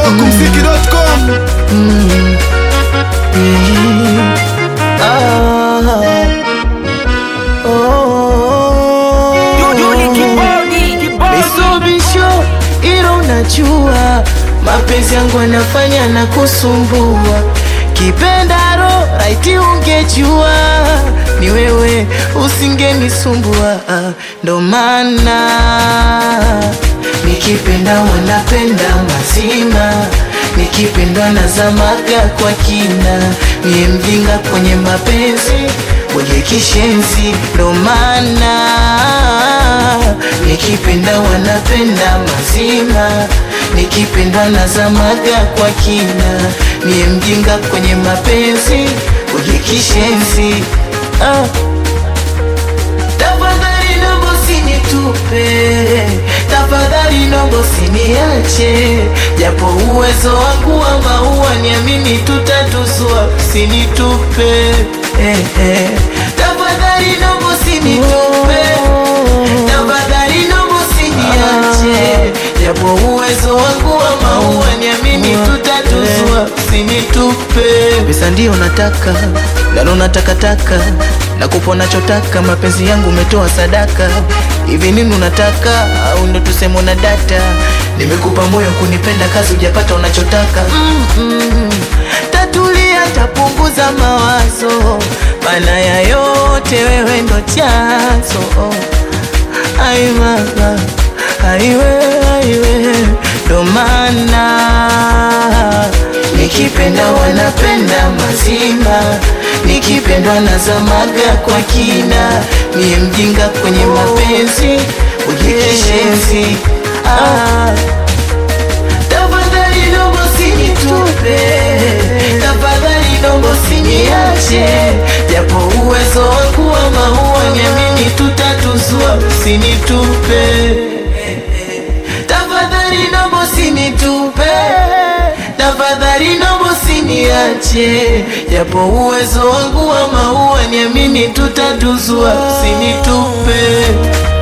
Smokumziki.com Bisubisho ilo unajua mapenzi yangu anafanya na kusumbua kipendaro raiti ungejua ni wewe usingenisumbua ndo maana nikipenda wanapenda mazima nikipendwa nazamaga kwa kina mie mjinga kwenye mapenzi kwenye kishenzi ndo maana nikipenda wanapenda mazima nikipendwa nazamaga kwa kina mie mjinga kwenye mapenzi kwenye kishenzi ah. Tafadhali nombo sinitupe, tafadhali nombo siniache, japo uwezo wangu wa maua niamini tutatuzua, sinitupe eh, eh. Tafadhali nombo sinitupe, tafadhali nombo siniache, japo uwezo wangu wa maua niamini tutatuzua, sinitupe. Pesa ndio nataka nalo natakataka nakupa nachotaka, mapenzi yangu umetoa sadaka. Hivi nini unataka au ndo tuseme una data? Nimekupa moyo kunipenda, kazi hujapata unachotaka. mm -mm. Tatulia, tapunguza mawazo, maana ya yote wewe ndo chanzo. Ai mama, aiwe aiwe, ndo maana nikipenda wanapenda mazima, nikipendwa nazamaga kwa kina, mie mjinga kwenye mapenzi ujikishenzi. Ah, tafadhali nombo sinitupe, tafadhali nombo siniache, japo uwezo wangu wa maua niamini tutatuzua, sinitupe tafadhali nombo sinitupe, tafadhali nombo siniache, japo uwezo wangu wa maua niamini tutatuzua, sinitupe.